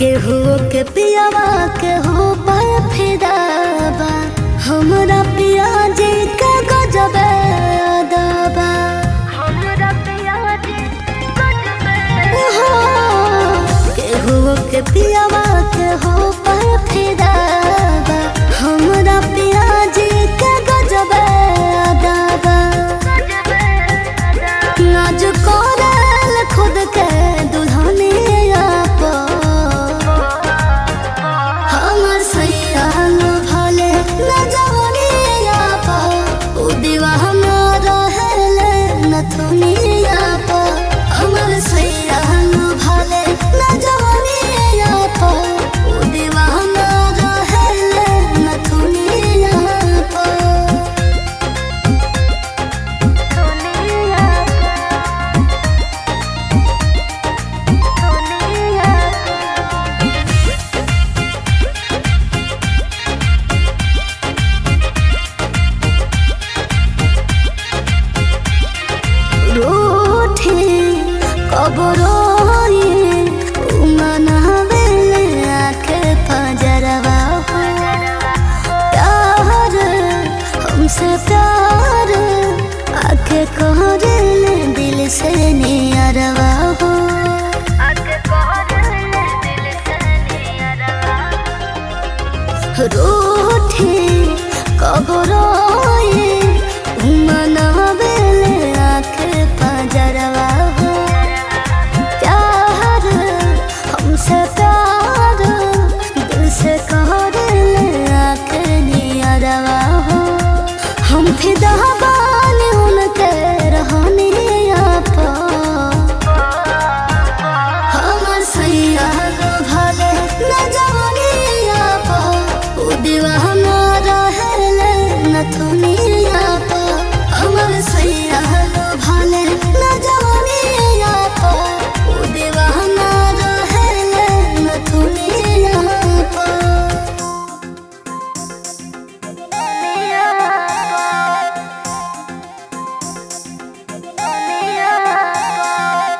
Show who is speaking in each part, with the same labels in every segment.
Speaker 1: केहू के पियावा केहू पर फिदाबा हमरा पिया जी के गजब अदाबा हमरा पिया जी केहू के पियावा केहू पर फिदाबा हमरा पिया जी के गजब अदाबा नाज करल खुद के दुल्हनिया पर हमर सैयान भले न जवनिया पर उ दीवाना रहेले नथुनिया पर हमर सैयान भले न जवनिया पर उ दीवाना रहेले नथुनिया पर रूठी कबरोई मनावेले आखे फजरवा हो प्यार हमसे प्यार आखे कहरेले दिल से नियरवा हो रूठी कबरोई मनावेले आखे फजरवा हो प्यार हमसे प्यार दिल से कहरेले आखे नियरवा हो हम फिदा बानी उनके रहनिया पर हमर सैया भले न जवनिया पर उ दीवाना रहेले नथुनिया पर हमर सैया भले न जवनिया पर उ दीवाना रहेले नथुनिया पर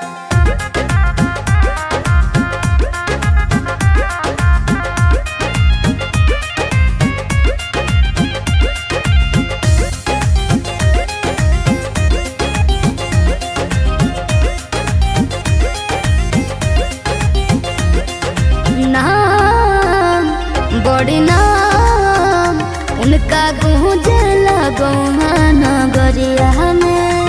Speaker 1: नाम बड़ी नाम उनका गूंजला गौहा नगरिया में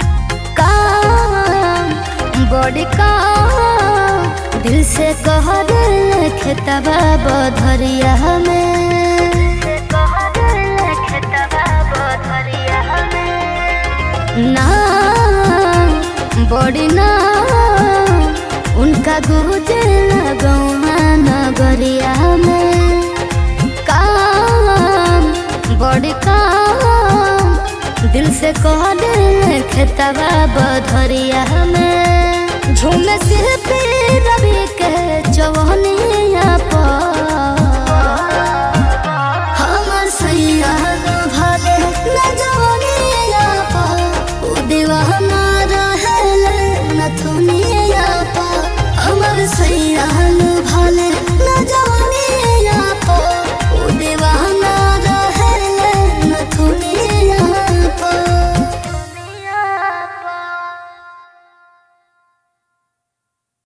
Speaker 1: काम बड़ी काम दिल से कह दिल खेतबा बधरिया में नाम बड़ी नाम उनका गुजला गौमा नगरिया में काम बड़ी काम दिल से कह दिल खेतबा बधरिया में झूम सिर पे